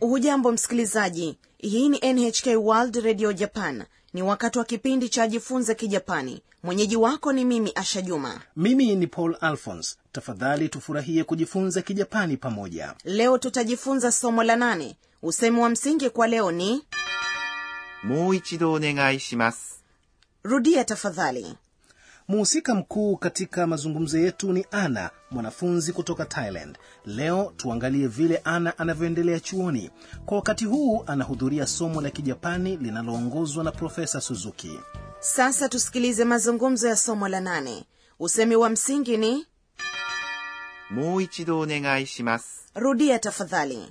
hujambo msikilizaji hii ni nhk world radio japan ni wakati wa kipindi cha jifunze kijapani mwenyeji wako ni mimi asha juma mimi ni paul alphons tafadhali tufurahie kujifunza kijapani pamoja leo tutajifunza somo la nane usemi wa msingi kwa leo ni もう一度お願いします。 rudia tafadhali muhusika mkuu katika mazungumzo yetu ni ana mwanafunzi kutoka thailand leo tuangalie vile ana anavyoendelea chuoni kwa wakati huu anahudhuria somo la kijapani linaloongozwa na profesa suzuki sasa tusikilize mazungumzo ya somo la nane usemi wa msingi ni もう一度お願いします。 rudia tafadhali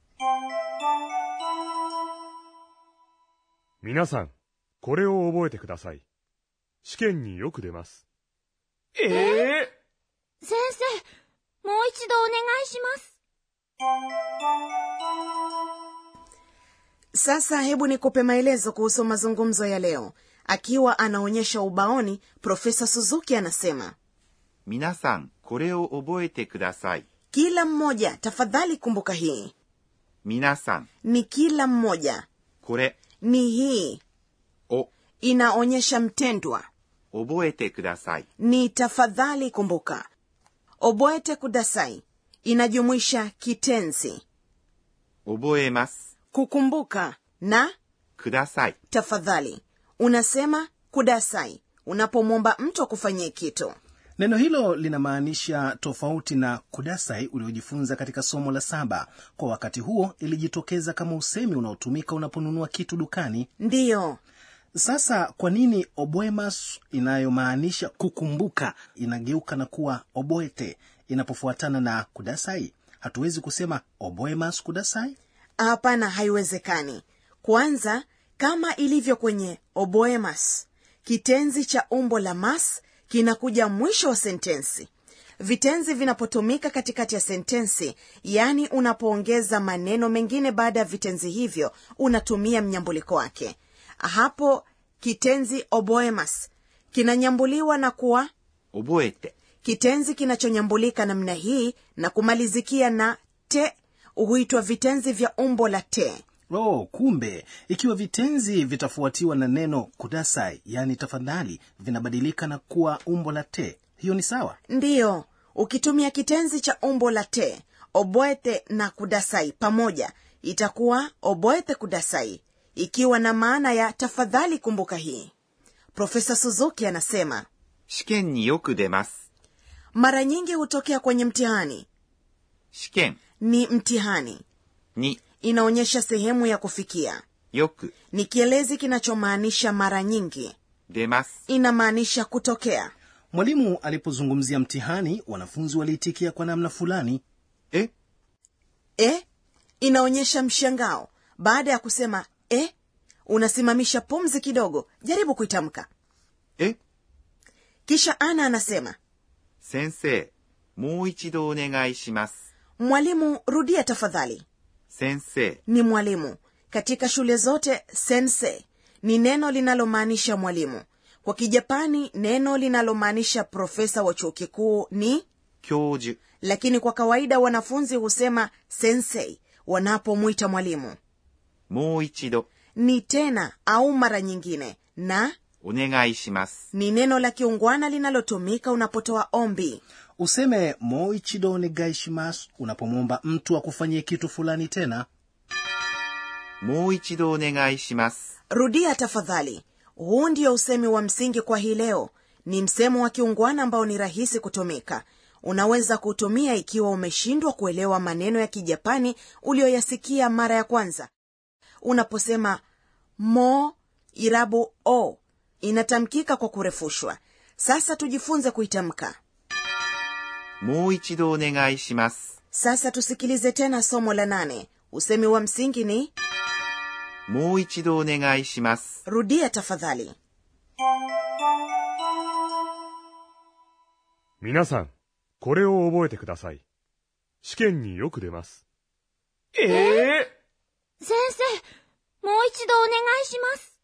皆さん、これを覚えてください。試験によく出ます。 先生、もう一度お願いします。 sasa hebu nikupe maelezo kuhusu mazungumzo ya leo akiwa anaonyesha ubaoni profesa suzuki anasema 皆さん、これを覚えてください。 kila mmoja tafadhali kumbuka hii 皆さん、 ni kila mmoja これ ni hii を inaonyesha mtendwa 覚えてください。 ni tafadhali kumbuka oboete kudasai inajumuisha kitenzi 覚えます。 kukumbuka na ください。 tafadhali unasema kudasai unapomwomba mtu akufanyie kitu neno hilo linamaanisha tofauti na kudasai uliojifunza katika somo la saba kwa wakati huo ilijitokeza kama usemi unaotumika unaponunua kitu dukani ndiyo sasa kwa nini oboemas inayomaanisha kukumbuka inageuka na kuwa oboete inapofuatana na kudasai hatuwezi kusema oboemas kudasai hapana haiwezekani kwanza kama ilivyo kwenye oboemas kitenzi cha umbo la mas kinakuja mwisho wa sentensi vitenzi vinapotumika katikati ya sentensi yaani unapoongeza maneno mengine baada ya vitenzi hivyo unatumia mnyambuliko wake hapo kitenzi oboemas kinanyambuliwa na kuwa 覚えて、 kitenzi kinachonyambulika namna hii na kumalizikia na te huitwa vitenzi vya umbo la te oh kumbe ikiwa vitenzi vitafuatiwa na neno kudasai yaani tafadhali vinabadilika na kuwa umbo la te hiyo ni sawa ndiyo ukitumia kitenzi cha umbo la te oboete na kudasai pamoja itakuwa oboete kudasai ikiwa na maana ya tafadhali kumbuka hii profesa suzuki anasema 試験によく出ます。 mara nyingi hutokea kwenye mtihani 試験 ni mtihani に inaonyesha sehemu ya kufikia よく ni kielezi kinachomaanisha mara nyingi 出ます。 inamaanisha kutokea mwalimu alipozungumzia mtihani wanafunzi waliitikia kwa namna fulani え e inaonyesha mshangao baada ya kusema e unasimamisha pumzi kidogo jaribu kuitamka え kisha ana anasema 先生、もう一度お願いします。 mwalimu rudia tafadhali 先生、 ni mwalimu katika shule zote sense ni neno linalomaanisha mwalimu kwa kijapani neno linalomaanisha profesa wa chuo kikuu ni 教授、 lakini kwa kawaida wanafunzi husema sensei wanapomwita mwalimu もう一度 ni tena au mara nyingine na お願いします。 ni neno la kiungwana linalotumika unapotoa ombi useme moichido negaishimas unapomwomba mtu akufanyie kitu fulani tena もう一度お願いします。 rudia tafadhali huu ndio usemi wa msingi kwa hii leo ni msemo wa kiungwana ambao ni rahisi kutumika unaweza kuutumia ikiwa umeshindwa kuelewa maneno ya kijapani uliyoyasikia mara ya kwanza unaposema mo irabu o inatamkika kwa kurefushwa sasa tujifunze kuitamka もう一度お願いします。 sasa tusikilize tena somo la nane usemi wa msingi ni もう一度お願いします。 rudia tafadhali 皆さん、これを覚えてください。試験によく出ます。 先生、もう一度お願いします。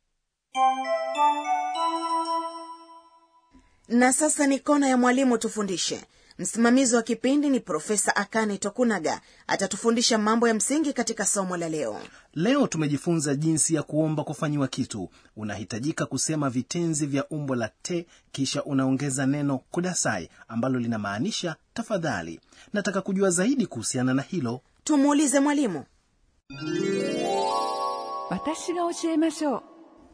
na sasa ni kona ya mwalimu tufundishe msimamizi wa kipindi ni profesa akane tokunaga atatufundisha mambo ya msingi katika somo la leo leo tumejifunza jinsi ya kuomba kufanyiwa kitu unahitajika kusema vitenzi vya umbo la te kisha unaongeza neno kudasai ambalo linamaanisha tafadhali nataka kujua zaidi kuhusiana na hilo tumuulize mwalimu 私が教えましょう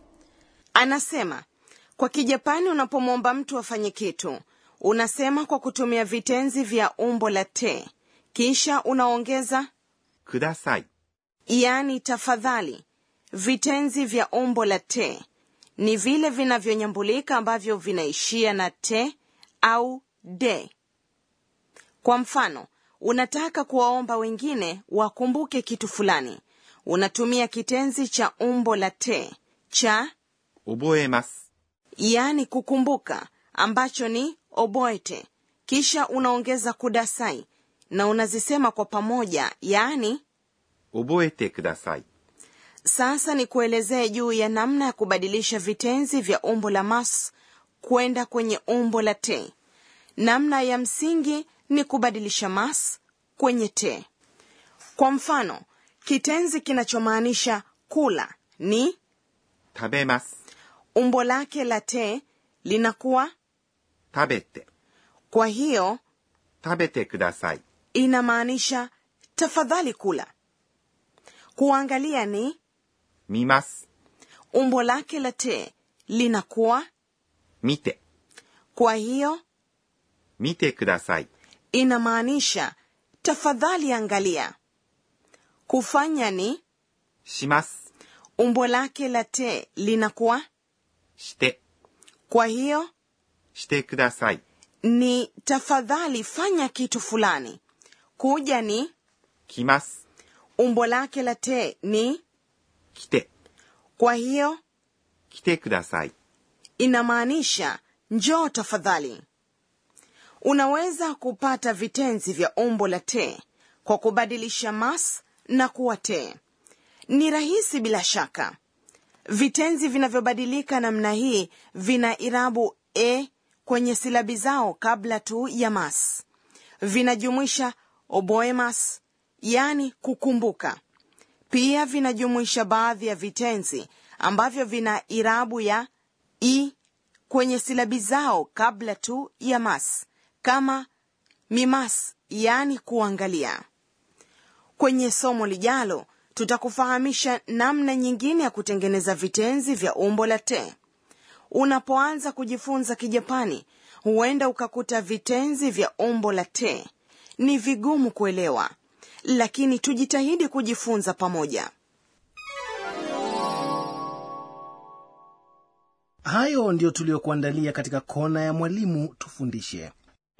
anasema kwa kijapani unapomwomba mtu afanye kitu unasema kwa kutumia vitenzi vya umbo la te kisha unaongeza ください。 yaani tafadhali vitenzi vya umbo la te ni vile vinavyonyambulika ambavyo vinaishia na te au de kwa mfano unataka kuwaomba wengine wakumbuke kitu fulani unatumia kitenzi cha umbo la te cha 覚えます。 yaani kukumbuka ambacho ni oboete kisha unaongeza kudasai na unazisema kwa pamoja yaani 覚えてください。 sasa ni kuelezee juu ya namna ya kubadilisha vitenzi vya umbo la mas kwenda kwenye umbo la te namna ya msingi ni kubadilisha mas kwenye te kwa mfano kitenzi kinachomaanisha kula ni 食べます。 umbo lake la te linakuwa 食べて。 kwa hiyo 食べてください。 inamaanisha tafadhali kula kuangalia ni 見ます。 umbo lake la te linakuwa 見て。 kwa hiyo 見てください。 inamaanisha tafadhali angalia kufanya ni します。 umbo lake la te linakuwa して。 kwa hiyo してください。 ni tafadhali fanya kitu fulani kuja ni 来ます。 umbo lake la te ni 来て。 kwa hiyo 来てください。 inamaanisha njoo tafadhali unaweza kupata vitenzi vya umbo la te kwa kubadilisha mas na kuwa te ni rahisi bila shaka vitenzi vinavyobadilika namna hii vina irabu e kwenye silabi zao kabla tu ya mas vinajumuisha oboemas yani kukumbuka pia vinajumuisha baadhi ya vitenzi ambavyo vina irabu ya i kwenye silabi zao kabla tu ya mas kama mimas yani kuangalia kwenye somo lijalo tutakufahamisha namna nyingine ya kutengeneza vitenzi vya umbo la te unapoanza kujifunza kijapani huenda ukakuta vitenzi vya umbo la te ni vigumu kuelewa lakini tujitahidi kujifunza pamoja hayo ndiyo tuliyokuandalia katika kona ya mwalimu tufundishe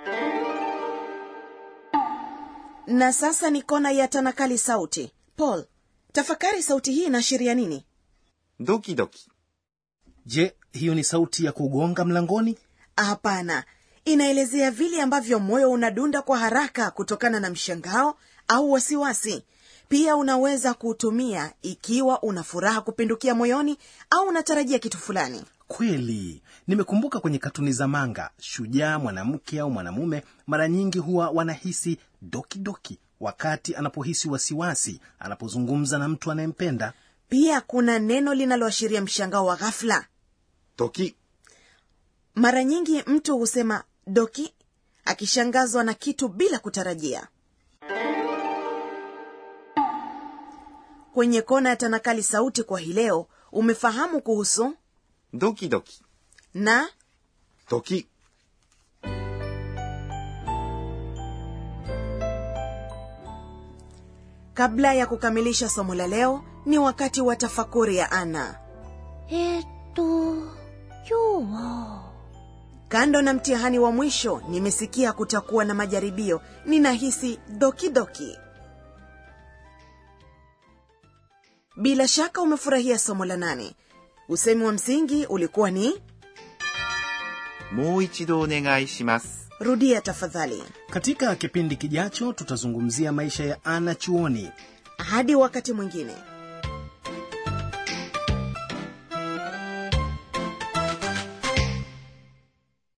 na sasa ni kona ya tanakali sauti paul tafakari sauti hii inaashiria nini ドキドキ。 je hiyo ni sauti ya kugonga mlangoni hapana inaelezea vile ambavyo moyo unadunda kwa haraka kutokana na mshangao au wasiwasi pia unaweza kuutumia ikiwa una furaha kupindukia moyoni au unatarajia kitu fulani kweli nimekumbuka kwenye katuni za manga shujaa mwanamke au mwanamume mara nyingi huwa wanahisi dokidoki wakati anapohisi wasiwasi anapozungumza na mtu anayempenda pia kuna neno linaloashiria mshangao wa ghafla 時。 mara nyingi mtu husema doki akishangazwa na kitu bila kutarajia kwenye kona ya tanakali sauti kwa hii leo umefahamu kuhusu ドキドキ。 na 時。 kabla ya kukamilisha somo la leo ni wakati wa tafakuri ya ana えーっと、今日は、 kando na mtihani wa mwisho nimesikia kutakuwa na majaribio ninahisi dokidoki bila shaka umefurahia somo la nane usemi wa msingi ulikuwa ni もう一度お願いします。 rudia tafadhali katika kipindi kijacho tutazungumzia maisha ya ana chuoni hadi wakati mwingine